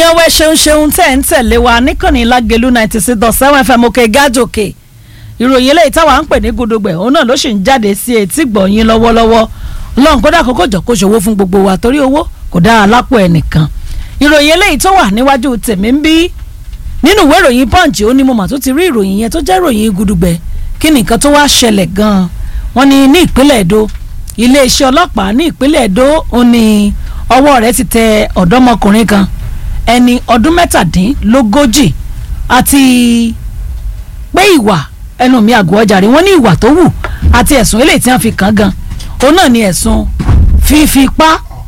èèyàn wẹ ṣeun ṣeun tẹ̀ ń tẹ̀lé wa níkànnì lágẹ̀lú ninety six dot seven fm òkè gájòkè ìròyìn eléyìí táwa ń pè ní gudugbẹ̀ òun náà ló sì ń jáde sí etí gbọ̀nyìn lọ́wọ́lọ́wọ́ lọ́n kódà kókó jọ kó ṣòwò fún gbogbo wa torí owó kò dára lápò ẹnìkan ìròyìn eléyìí tó wà níwájú tèmi ń bí nínú ìwé ìròyìn punch ó ní mo mà tó ti rí ìròyìn yẹn tó jẹ́ ìròyìn gudugbẹ̀ kí ni nǹkan tó wá ṣẹlẹ̀ gan-an wọ́n ní ní ìpínlẹ̀ èdò iléeṣẹ́ ọlọ́pàá ní ìpínlẹ̀ èdò ó ní ọwọ́ rẹ̀ ti tẹ ọ̀dọ́mọkùnrin kan ẹni ọdún mẹ́tàdínlógójì àti pé ìwà ẹnu mi àgọ́ ọjà rí wọ́n ní ìwà tó wù àti ẹ̀sùn eléyìí tí wọ́n fi kàn gan òun náà ni ẹ̀sùn fífipá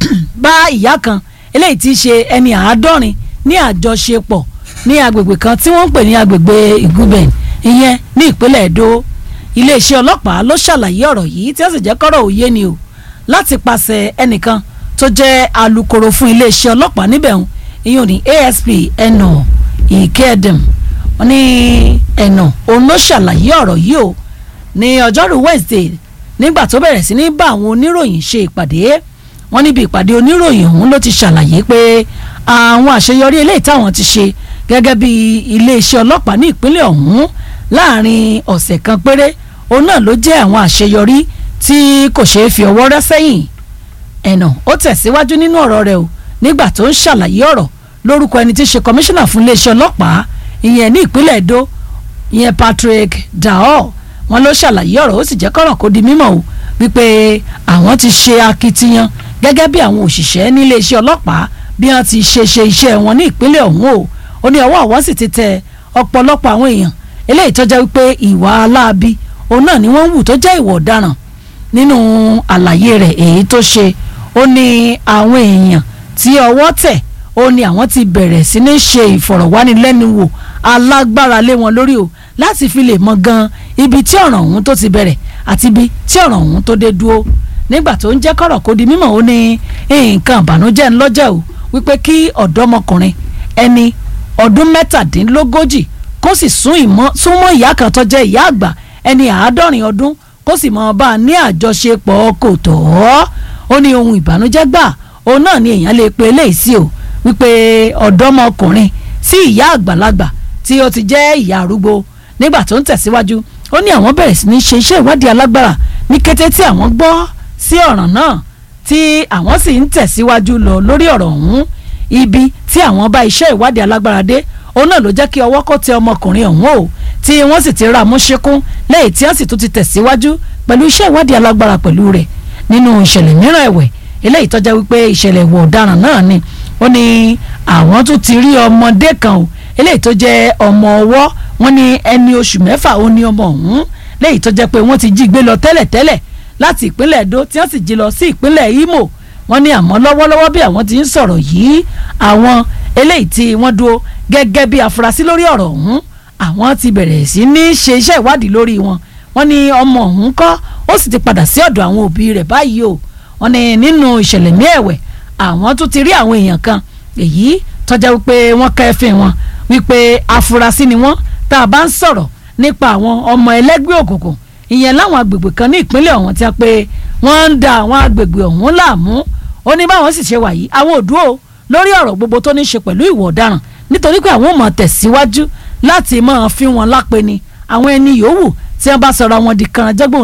bá ìyá kan eléyìí tí í ṣe ẹni àádọ́rin ní àjọṣepọ̀ ní agbègbè kan tí wọ́n ń pè ní agbègbè ìgúbẹ̀ ìyẹn ní ìpínlẹ̀ èdò iléeṣẹ́ ọlọ́pàá ló ṣàlàyé ọ̀rọ̀ yìí tí ó sì jẹ́ kọ́rọ̀ òye ni o láti pàṣẹ ẹnìkan tó jẹ́ alukoro fún iléeṣẹ́ ọlọ́pàá níbẹ̀ ń ìyẹn ní asp ẹnà ìkẹ́ẹ̀dẹ̀m wọ́n ní ẹnà òun ló ṣàlàyé ọ̀rọ̀ yìí o ní ọjọ́rú wednesday nígbà tó bẹ̀rẹ̀ sí ní bá àwọn oníròyìn ṣe ìpàdé wọ́n níbi ìpàdé oníròyìn ọ̀hún ló ti ṣàlàyé pé àwọn àṣeyọrí eléyìí táwọn ti ṣe gẹ́gẹ́ bí iléeṣẹ́ ọlọ́pàá ní ìpínlẹ̀ ọ̀hún láàrin ọ̀sẹ̀ kan péré òun náà ló jẹ́ àwọn àṣeyọrí tí kò ṣeé fi ọwọ́ rẹ́ sẹ́yìn ẹ̀nà ó tẹ̀síwájú nínú ọ̀rọ̀ rẹ̀ o nígbà tó ń ṣàlàyé ọ̀rọ̀ lórúkọ ẹni tí í ṣe kọmíṣánná fún iléeṣẹ́ ọlọ́pàá ìyẹn ní ìpínlẹ̀ Èdó ìyẹn Patrick Dao wọn ló ṣàlàyé ọ̀rọ̀ ó sì jẹ́ kọ́rọ̀ kó di mímọ̀ o wípé àwọn ti ṣe akitiyan gẹ́gẹ́ bí àwọn òṣìṣẹ́ ní iléeṣẹ́ ọlọ́pàá bí wọ́n ti ṣe ṣe iṣẹ́ wọn ní ìpínlẹ̀ ọ̀hún o ó ní ọwọ́ àwọn sì ti tẹ ọ̀pọ̀lọpọ̀ àwọn èèyàn eléyìí tó jẹ́ wípé ìwà aláàbí òun náà ni wọ́n ń wù tó jẹ́ ìwà ọ̀daràn nínú àlàyé rẹ̀ èyí tó ṣe ó ní àwọn èèyàn tí ọwọ́ tẹ̀ ó ní àwọn ti bẹ̀rẹ̀ sí ní ṣe ìfọ̀rọ̀wánilẹ́nuwò alágbára lé wọn lórí o láti fi lè mọ gan ibi tí ọ̀ràn ọ̀hún tó ti bẹ̀rẹ̀ àti ibi tí ọ̀ràn ọ̀hún tó dé dúró nígbà tó ń jẹ́ kọ̀rọ̀ kó di mímọ̀ ó ní nǹkan ìbànújẹ́ ńlọ́jẹ́ o wípé kí ọ̀dọ́mọkùnrin ẹni ọdún mẹ́tàdínlógójì kó sì súnmọ́ ìyá kan tó jẹ́ ìyá àgbà ẹni àádọ́rin ọdún kó sì mọ bá a ní àjọṣepọ̀ kò tọ́ ó ní ohun ìbànújẹ́ gbà òun náà ni èèyàn lè pe eléyìí sí o wípé ọ̀dọ́mọkùnrin sí ìyá àgbàlagbà tí ó ti jẹ́ ìyá arúgbó nígbà tó ń tẹ̀síwájú ó ní àwọn bẹ̀rẹ̀ sí ní ṣe iṣẹ́ ìwádìí alágbára ní kété tí àwọn gbọ́ sí ọ̀ràn náà tí àwọn sì ń tẹ̀síwájú lọ lórí ọ̀rọ̀ ọ̀hún ibi tí àwọn bá iṣẹ́ ìwádìí alágbára dé òun náà ló jẹ́ kí ọwọ́ kó tẹ ọmọkùnrin ọ̀hún o tí wọ́n sì ti ra múṣekún lẹ́yìn tí wọ́n sì tún ti tẹ̀síwájú pẹ̀lú iṣẹ́ ìwádìí alágbára pẹ̀lú rẹ̀ nínú ìṣẹ̀lẹ̀ mìíràn ẹ̀wẹ̀ eléyìí tó jẹ́ wípé ìṣẹ̀lẹ̀ ìwà ọ̀daràn náà ni ó ní àwọn tún ti rí ọmọdé kan o eléyìí tó jẹ́ ọmọ ọwọ́ wọn ní ẹni oṣù mẹ́fà ó ní ọmọ ọ̀hún léyìí tó jẹ́ pé wọ́n ti jí gbé lọ tẹ́lẹ̀tẹ́lẹ̀ láti ìpínlẹ̀ Èdó tí wọ́n sì jí lọ sí ìpínlẹ̀ Imo wọ́n ní àmọ́ lọ́wọ́lọ́wọ́ bí àwọn ti ń sọ̀rọ̀ yìí àwọn eléyìí tí wọ́n dúró gẹ́gẹ́ bí afurasí lórí ọ̀rọ̀ ọ̀hún àwọn ti bẹ̀rẹ̀ sí ní ṣe iṣẹ́ ìwádìí lórí wọn wọ́n ní ọmọ ọ̀hún kọ́ ó sì ti padà sí ọ̀dọ̀ àwọn òbí rẹ̀ báyìí o wọ́n ní nínú ìṣẹ̀lẹ̀ ní ẹ̀wẹ̀ àwọn tún ti rí àwọn èèyàn kan èyí tọ́já wípé wọ́n kẹ́fìn wọn wípé afurasí ni wọ́n tá a bá ń sọ̀rọ̀ nípa àwọn ọmọ ẹlẹ́gbẹ́ òkùnkùn ìyẹn láwọn agbègbè kan ní ìpínlẹ̀ ọ̀hún tí a pé wọ́n ń da àwọn agbègbè ọ̀hún láàmú ó ní báwọn sì ṣe wà yìí àwọn ò dúró lórí ọ̀rọ̀ gbogbo tó ní ṣe pẹ̀lú ìwà ọ̀daràn nítorí pé àwọn ò mọ̀ tẹ̀síwájú láti máa fi wọn lápè ni àwọn ẹni yòówù tí wọ́n bá sọ̀rọ̀ wọn di kànáńjẹ́gbọ̀n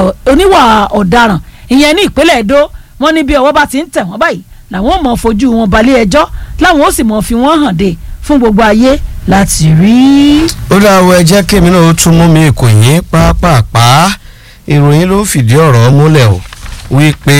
oníwà ọ̀daràn ìyẹn ní ìpínlẹ̀ Èdó wọ́n ní bí ọwọ́ bá ti ń tẹ̀ wọ́n báyìí làwọn ò mọ̀ fojú wọn balẹ̀ ẹjọ́ láwọn ó sì mọ̀ fi wọ́n hàn dé fún gbogbo ayé láti rí. ó dáwọ́ ẹ jẹ́ kémi náà ó tún mú mi kò yín pápápá ìròyìn ló fìdí ọ̀rọ̀ múlẹ̀ o wípé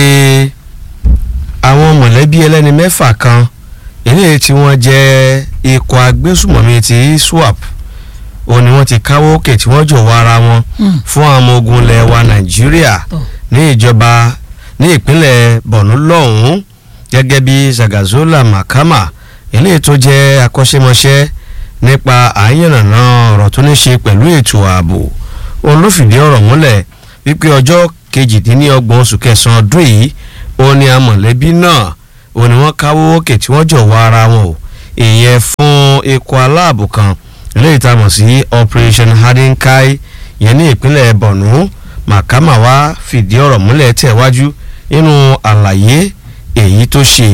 àwọn mọ̀lẹ́bí ẹlẹ́ni mẹ́fà kan eléyìí tí wọ́n jẹ́ ikọ̀ agbésùmọ̀mí ti swap ó ní wọ́n ti káwọ́ òkè tí wọ́n jọ̀wọ́ ara wọn fún àwọn ọmọ ogun ilẹ̀ wa nàìjíríà ní ìjọba ní ìpínlẹ̀ borno lọ́hùn-ún gẹ́gẹ́ bí zagazola makama eléyìí tó jẹ́ akọ́ṣẹ́mọṣẹ́ nípa àyànnàná ọ̀rọ̀ tó ní ṣe pẹ̀lú ètò ààbò òun ló fìdí ọ̀rọ̀ múlẹ̀ wípé ọjọ́ kejìdínlọ́gbọ̀n oṣù kẹsàn-án ọdún yìí ó ní amọ̀lẹ́bí náà ó ní wọ́n káwọ́ òkè tí wọ́n jọ̀wọ́ ara wọn o ìyẹn fún ikọ̀ aláàbò kan eléyìí tá a mọ̀ sí operation hadinkai yẹn ní ìpínlẹ̀ borno makama wá fìdí ọ̀rọ̀ múlẹ̀ tẹ̀wájú nínú àlàyé èyí tó ṣe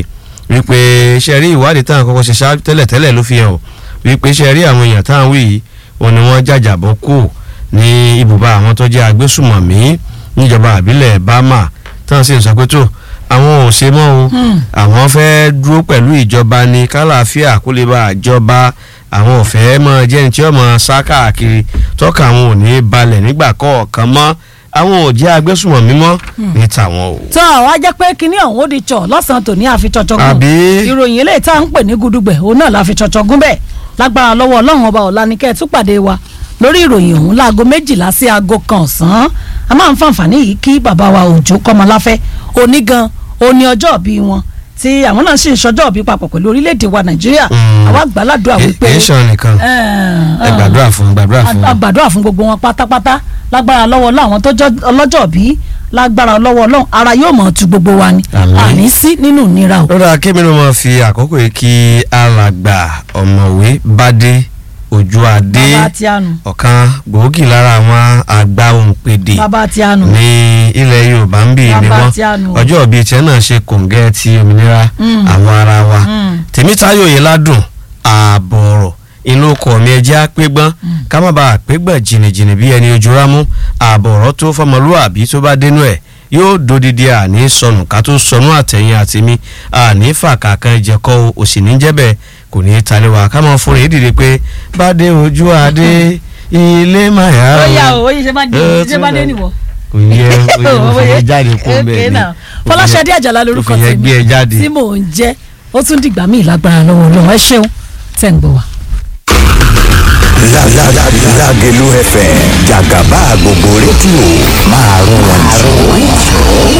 wípé ṣe rí ìwádìí táwọn kọ́kọ́ ṣe ṣáájú tẹ́lẹ̀tẹ́lẹ̀ ló fi hàn wípé ṣe rí àwọn èèyàn táwọn wí yìí òun ni wọ́n jàjàbọ́ kù ní ibùba àwọn tó jẹ́ agbésùmọ̀mí níjọba àbílẹ̀ bámà táwọn sì ń sọ pé tó àwọn ò ṣe mọ́ o àwọn fẹ́ dúró pẹ̀lú ìjọba ní kálàáfíà kó lè bá àjọba àwọn ò fẹ́ mọ jẹ́ni tí ó mọ sá káàkiri tọ́ka àwọn ò ní balẹ̀ nígbà kọ̀ọ̀kan mọ́ àwọn ò jẹ́ agbésùmọ̀mí mọ́ ní tàwọn o. tó àwa jẹ́ pé kinní ọ̀hún ó di tsọ̀ lọ́sàn-án tòní àfi tsọ̀tsọ̀ gùn Àbí? ìròyìn eléyìí tá à ń pè ní gudugbẹ̀ òun náà la fi tsọ̀tsọ̀ gùn bẹ́ẹ̀ lágbára lọ́wọ́ ọlọ́run ọba ọ̀la ni kẹ́ ẹ̀ tún pàdé wa lórí ìròyìn ọ̀hún láago méjìlá sí aago kan ọ̀sán a máa ń fàǹfààní yìí kí bàbá wa òjò kọ́mọláfẹ́ òní gan òní ọjọ́ ìbí wọn tí àwọn náà sì ń ṣọjọ́ ìbí papọ̀ pẹ̀lú orílẹ̀-èdè wa nàìjíríà Mm. àwa gbàládùá wípé kì í ṣan nìkan ẹ gbàdúrà fún gbàdúrà fún a gbàdúrà fún gbogbo wọn pátápátá lágbára lọ́wọ́ láwọn tó jọ ọlọ́jọ́ bí lágbára lọ́wọ́ ọlọ́run ara yóò mọ̀ tu gbogbo wa ni Àmín. àní sí nínú ìnira o. lọ́dọ̀ akémi ló máa fi àkókò yìí kí alàgbà ọ̀mọ̀wé bádé ojú adé bàbá tí a nù ọ̀kan gbòógì lára àwọn àgbà òǹpẹ̀dẹ̀ bàbá tí a nù ní ilẹ̀ yorùbá ń bì ní Bàbá wọ́n tí a nù. ọjọ́ ìbí tiẹ̀ náà ṣe kòǹgẹ́ ti òmìnira Mm. àwọn ara wa Mm. tèmítáyò yìí ládùn ààbọ̀ ọ̀rọ̀ inú ọkọ̀ mi ẹjẹ́ àpégbọ́n ká má bàa àpégbọ̀n jìnnìjìnnì bí ẹni ojú rámú ààbọ̀ ọ̀rọ̀ tó fọmọlúwàbí tó bá dénú ẹ̀ yóò dodidi àní sọnù ká tó sọnù àtẹ̀yìn àtẹ̀mí àní fàkàkàn ìjẹ̀kọ́ òsì ní jẹ́bẹ̀ kò ní í talẹ̀ wá ká máa fún rèé dìde pé bá dé ojú adé ilé màyà ó yà ó ó yẹ ṣe bá dé Ó ṣe bá tún dé lọ. nìwọ. kò yẹ kò yẹ kò yẹ jáde kó Okay bẹ́ẹ̀ ni now. fọláṣadé àjàlá lórúkọ òfin yẹn gbé ẹ jáde. tí mò ń jẹ́ ó tún dìgbà míì lágbára lọ́wọ́ ọlọ́run ẹ ṣeun tẹ̀ ń gbọ́ wa. Lágẹ̀lú FM jàgàbá gbogbo rédíò máa rún wọn jù.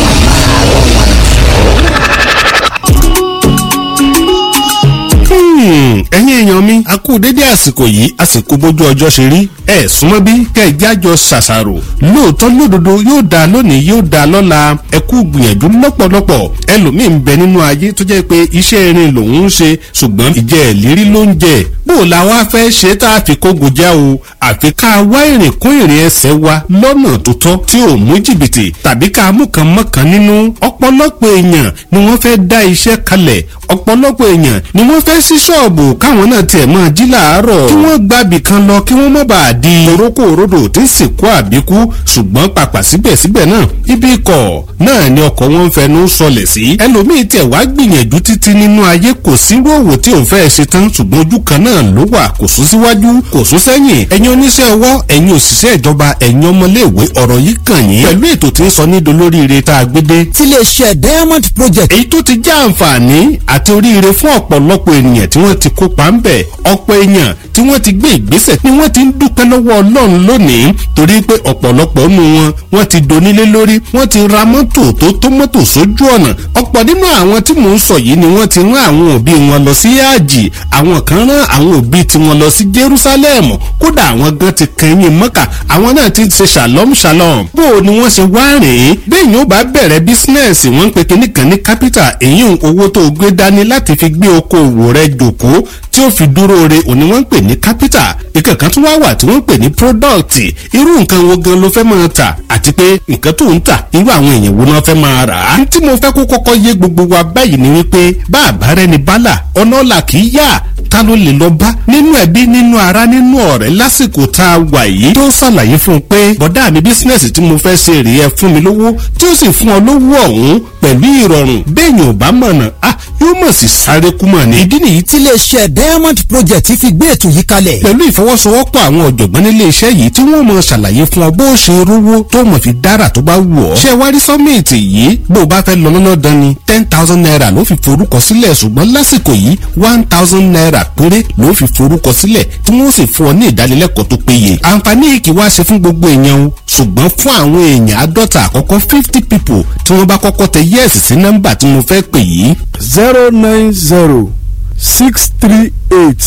ẹ̀yin èèyàn mi a kú dédé àsìkò yìí àsìkò bójú ọjọ́ ṣe rí ẹ súnmọ́ bí kẹ̀jẹ́ àjọ ṣàṣàrò lóòótọ́ lódodo yóò dáa lónìí yóò dáa lọ́la ẹ kú gbìyànjú lọ́pọ̀lọpọ̀ ẹlòmíì ń bẹ nínú ayé tó jẹ́ pé iṣẹ́ irin lòun ń ṣe ṣùgbọ́n ìjẹ́ ìlérí ló ń jẹ bó o la wá fẹ́ ṣe tá a fi kógo já o àfi ká wá ìrìn kún ìrìn ẹsẹ̀ wa lọ́nà tó tọ́ tí ò mú jìbìtì tàbí ká mú kan mọ́kàn nínú ọ̀pọ̀lọpọ̀ èèyàn ni wọ́n fẹ́ dá iṣẹ́ kalẹ̀ ọ̀pọ̀lọpọ̀ èèyàn ni wọ́n fẹ́ sí ṣọ́ọ̀bù káwọn náà tiẹ̀ máa jí làárọ̀ kí wọ́n gbàbì kan lọ kí wọ́n má bàa di orókó òrodò tí ń sìnkú àbíkú ṣùgbọ́n pàpà síbẹ̀síbẹ̀ náà ibi ikọ̀ náà ni ọkọ̀ wọn ń fẹnu sọlẹ̀ sí ẹlòmíì tiẹ̀ wá gbìyànjú títí nínú ayé kò sí rówó tí òun fẹ́ ṣe tán ṣùgbọ́n ojú kan náà ló wà kò sún síwájú kò sún sẹ́yìn ẹ̀yin oníṣẹ́ ọwọ́ ẹ̀yin òṣìṣẹ́ ìjọba ẹ̀yin ọmọléèwé ọ̀rọ̀ yìí kàn yín pẹ̀lú ètò tí ń sọ ní dolóríire tá a gbé dé tiléeṣẹ́ diamond project èyí tó ti já àǹfààní àti oríire fún ọ̀pọ̀lọpọ̀ ènìyàn tí wọ́n ti kópa ń bẹ̀ ọ̀pọ̀ èèyàn tí wọ́n ti gbé ìgbésẹ̀ ni wọ́n ti ń dúpẹ́ lọ́wọ́ ọlọ́run lónìí torí pé ọ̀pọ̀lọpọ̀ nínú wọn wọ́n ti donílé lórí wọ́n ti ra mọ́tò tó tó mọ́tò sójú ọ̀nà ọ̀pọ̀ nínú àwọn tí mò ń sọ yìí ni wọ́n ti rán àwọn òbí wọn lọ sí àjì àwọn kan rán àwọn òbí tiwọn lọ sí Jerusalem kódà àwọn gan ti kẹyìn mọ́kà àwọn náà ti ṣe shalom shalom bó o ni wọ́n ṣe wá rìn bẹ́ẹ̀ yóò bá bẹ̀rẹ̀ bísínẹ́sì wọ́n ń pe kinní kan ní capital èyí owó tó gbé dání láti fi gbé okòwò rẹ jòkó tí ó fi dúró re òní wọ́n ń pè ní capital ìkẹ̀kan tún wá wà tí wọ́n ń pè ní product irú nǹkan wo gan ló fẹ́ máa tà àti pé nǹkan tó ń tà irú àwọn èèyàn wo náà fẹ́ máa rà á. tí mo fẹ́ kó kọ́kọ́ yé gbogbo wa báyìí ni wípé bá àbárẹ́ ni bálà ọ̀nà ọ̀la kì í yá ta ló lè lọ bá nínú ẹbí nínú ara nínú ọ̀rẹ́ lásìkò tá a wà yìí tó ṣàlàyé fún un pé bọ̀dá mi bísínẹ́sì tí mo fẹ́ ṣe rèé ẹ fún mi lówó tí ó sì fún ọ lówó ọ̀hún pẹ̀lú ìrọ̀rùn bẹ́ẹ̀yìn ò bá mọ̀nà ah yóò mọ̀ sí sáré kú mọ̀ ni. ìdí nìyí tiléeṣẹ́ diamond project fi gbé ètò yìí kalẹ̀ pẹ̀lú ìfọwọ́sowọ́pọ̀ àwọn ọ̀jọ̀gbọ́n nílé iṣẹ́ yìí tí wọ́n mọ̀ ṣàlàyé fún ọ bó o ṣe rówó tó mọ̀ fi dára tó bá wù ọ́. ṣé wá rí sọ́mìtì yìí bó o bá fẹ́ lọ lọ́nà dán ni ten thousand naira ló fi forúkọ sílẹ̀ ṣùgbọ́n lásìkò yìí one thousand naira péré ló fi forúkọ sílẹ̀ tí wọ́n sì fún ọ ní ìdánilẹ́kọ̀ọ́ tó péye. àǹfààní yìí kì í wá ṣe fún gbogbo èèyàn o ṣùgbọ́n fún àwọn èèyàn àádọ́ta àkọ́kọ́ fifty people tí wọ́n bá kọ́kọ́ tẹ yẹ́ẹ̀sì sí nọ́mbà tí mo fẹ́ pè yìí zero nine zero six three eight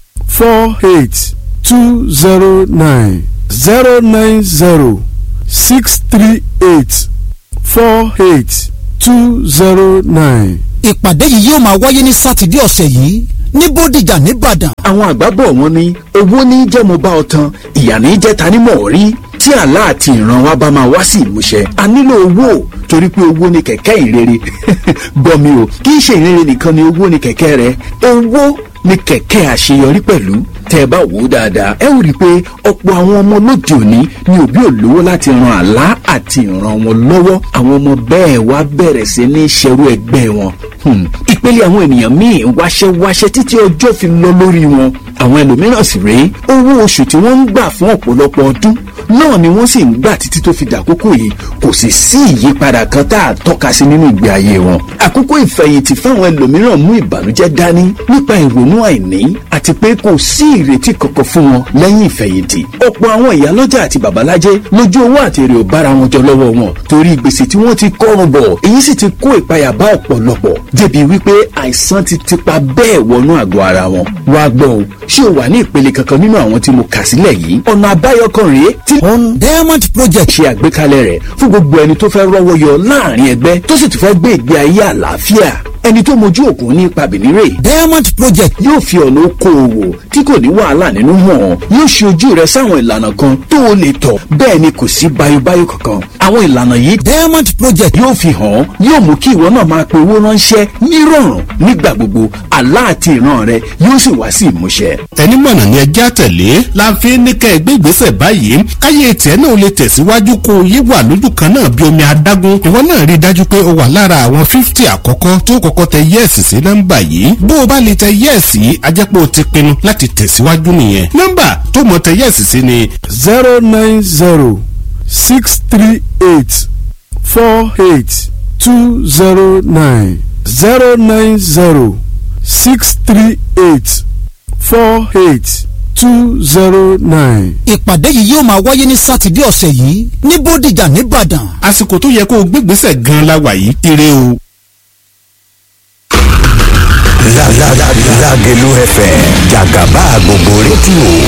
four eight two zero nine zero nine zero six three eight four eight two zero nine. ìpàdé yìí yóò máa wáyé ní sátidé ọ̀sẹ̀ yìí ní bódìjà nìbàdàn. àwọn àgbà bọ̀ wọ́n ní owó ní jẹ́ mo bá ọ tan ìyà ní jẹ́ ta ni mọ̀ rí tí àlá àti ìran wa bá máa wá sí ìmúṣẹ a nílò owó torí pé owó ni kẹ̀kẹ́ ìrere gbọ́ mi o kì í ṣe ìrere nìkan ni owó ni kẹ̀kẹ́ rẹ owó ni kẹ̀kẹ́ àṣeyọrí pẹ̀lú tẹ́ ẹ bá wò ó dáadáa ẹ ó rí i pé ọ̀pọ̀ àwọn ọmọ lóde òní ni òbí ò lówó láti ran àlá àti ìran wọn lọ́wọ́ àwọn ọmọ bẹ́ẹ̀ wá bẹ̀rẹ̀ sí ní ṣerú ẹgbẹ́ wọn Hmm. ìpele àwọn ènìyàn míì wáṣẹ́ wáṣẹ́ títí ọjọ́ fi lọ lórí wọn àwọn ẹlòmíràn sì rèé owó oṣù tí wọ́n ń gbà fún ọ̀pọ̀lọpọ̀ ọdún náà ni wọ́n sì ń gbà títí tó fi dàkókò yìí kò sì sí ìyípadà kan tá a tọ́ka sí nínú ìgbé ayé wọn. àkókò ìfẹ̀yìntì fáwọn ẹlòmíràn mú ìbànújẹ́ dání nípa ìrònú àìní àti pé kò sí ìrètí kankan fún wọn lẹ́yìn ìfẹ̀yìntì. ọ̀pọ̀ àwọn ìyálọ́jà àti babalájẹ́ lójú owó àti èrè ò bára wọn jọ lọ́wọ́ wọn torí gbèsè tí wọ́n ti kọ́rùn bọ̀ èyí sì ti kó ìpayà bá ọ̀pọ̀lọpọ̀ débi wípé àìsàn ti tipa bẹ́ẹ̀ wọnú àgọ́ ara wọn. wá gbọ́ o ṣé o wà ní ìpele kankan nínú àwọn tí mo kà sílẹ̀ yìí ọ̀nà àbáyọ kan rèé tí on diamond project ṣe àgbékalẹ̀ rẹ̀ fún gbogbo ẹni tó fẹ́ rọ́wọ́ yọ láàrin ẹgbẹ́ tó sì tún fẹ́ gbé ìgbé ayé àlàáfíà ẹni tó mojú òkun ní ipa bìnírè diamond project yóò fi ọ̀nà okòòwò tí kò ní wàhálà nínú hàn yóò ṣe ojú rẹ sáwọn ìlànà kan tó o lè tọ̀ bẹ́ẹ̀ ni kò sí bayobayo kankan àwọn ìlànà yìí diamond project yóò fi hàn ọ́ yóò mú kí ìwọ náà máa pe owó ránṣẹ́ nírọ̀rùn nígbà gbogbo àlá àti ìran rẹ yóò sì wá sí ìmúṣẹ. ẹni mọ̀nà ni ẹjẹ́ àtẹ̀lé la fi ní kẹ́ ẹ gbé ìgbésẹ̀ báyìí káyé tiẹ̀ náà lè tẹ̀síwájú kó o yé wà lójú kan náà bí omi adágún ìwọ náà rí i dájú pé o wà lára àwọn fífítì àkọ́kọ́ tó kọ́kọ́ tẹ yẹ́ẹ̀sì sí nọ́mbà yìí bó o bá lè tẹ yẹ́ẹ̀sì yìí a jẹ́ pé o ti pinnu láti tẹ̀síwájú nìyẹn nọ́mbà tó mọ̀ tẹ yẹ́ẹ̀sì sí ni zero nine zero six three eight four eight two zero nine zero nine zero six three eight four eight two zero nine. ìpàdé yìí yóò máa wáyé ní sátidé ọ̀sẹ̀ yìí ní bódìjà nìbàdàn. àsìkò tó yẹ kó o gbégbèsè gan la wà yìí ire o. Lágẹ̀lú FM jàgàbá gbogbo rédíò